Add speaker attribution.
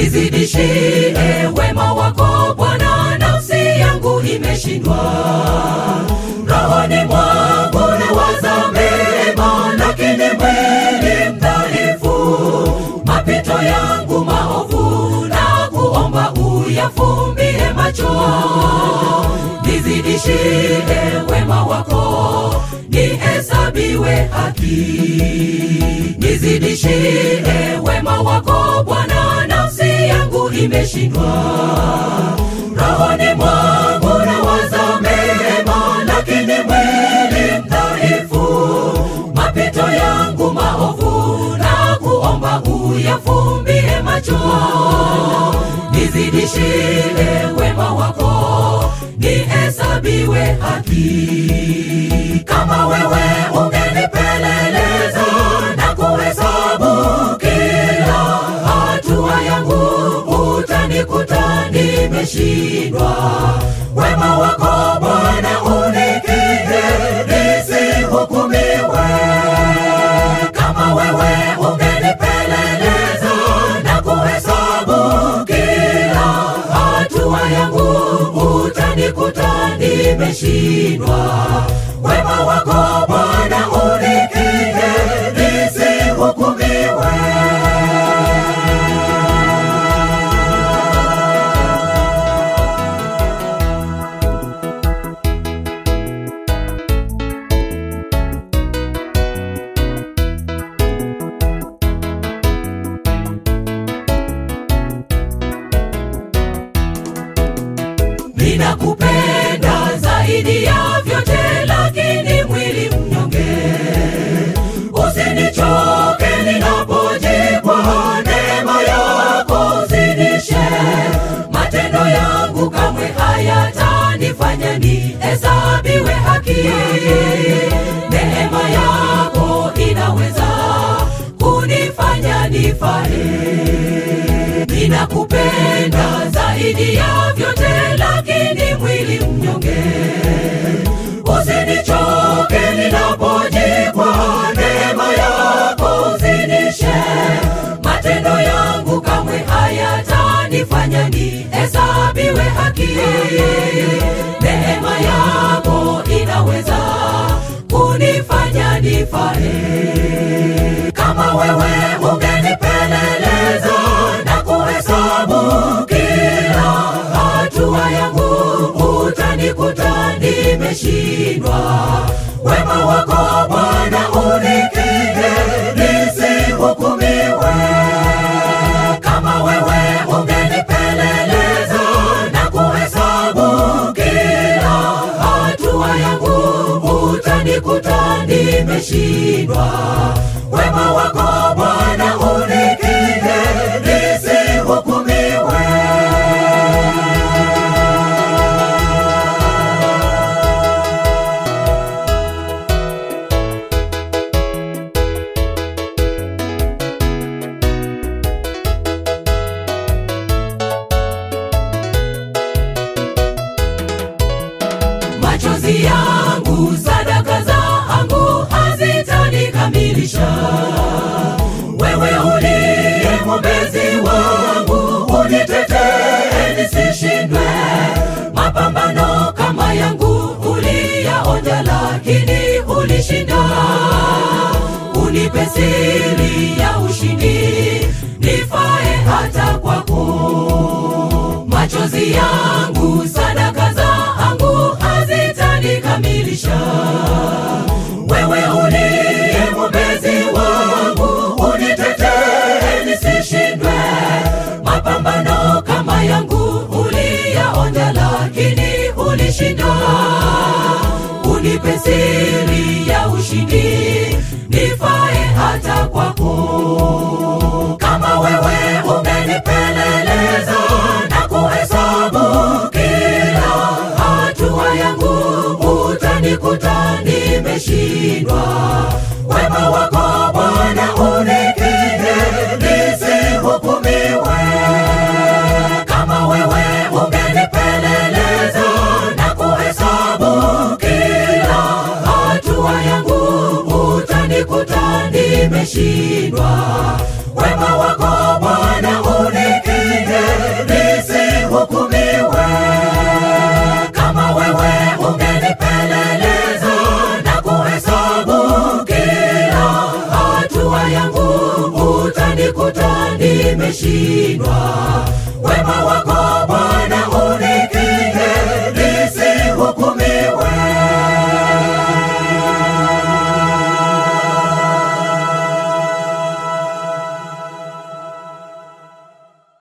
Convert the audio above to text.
Speaker 1: nizidishie wema wako Bwana, nafsi yangu imeshindwa. Rohoni mwangu nawaza mema, lakini mwili mdhaifu. Mapito yangu maovu na kuomba uyafumbie macho, nizidishie wema wako, nihesabiwe haki. Nizidishie wema wako Bwana, nafsi yangu imeshindwa. Rohoni mwangu nawaza mema, lakini mwili mdhaifu. Mapito yangu maovu na kuomba uyafumbie macho, nizidishie wema wako, nihesabiwe haki. Kama wewe ungenipeleleza na kuhesabu kila hatua yangu, utanikuta nimeshindwa. Wema wako Bwana unikinge nisihukumiwe. Kama wewe ungenipeleleza na kuhesabu kila hatua yangu, utanikuta nimeshindwa. Wema wako Bwana unikinge nisihukumiwe. Ninakupenda zaidi ya vyote, lakini mwili mnyonge. Usinichoke ninapojikwa, neema yako zidishe. Matendo yangu kamwe hayatanifanya nihesabiwe haki. Neema yako inaweza kunifanya nifae ninakupenda zaidi ya vyote, lakini mwili mnyonge. Usinichoke ninapojikwa, neema yako zidishe. Matendo yangu kamwe hayatanifanya nihesabiwe haki. Neema yako inaweza kunifanya nifae kama wewe ungenipeleleza na kuhesabu kila hatua yangu, utanikuta nimeshindwa. Wema wako Bwana unikinge nisihukumiwe. Kama wewe ungenipeleleza na kuhesabu kila hatua yangu, utanikuta nimeshindwa. Wema wako Bwana unikinge nisihukumiwe. Machozi yangu, sadaka zangu hazitanikamilisha. Wewe uliye mwombezi wangu, unitetee nisishindwe. Mapambano kama yangu uliyaonja, lakini ulishinda. Unipe siri ya ushindi, nifae hata kwako machozi yangu, sadaka zangu hazitanikamilisha. Wewe uliye mwombezi wangu, unitetee nisishindwe. Mapambano kama yangu uliyaonja, lakini ulishinda. Unipe siri ya ushindi, nifae hata kwako kama wewe ungenipeleleza na kuhesabu kila hatua yangu, utanikuta nimeshindwa. Wema wako Bwana unikinge nisihukumiwe. Kama wewe ungenipeleleza na kuhesabu kila hatua yangu, utanikuta nimeshindwa. Wema wako Bwana unikinge kushindwa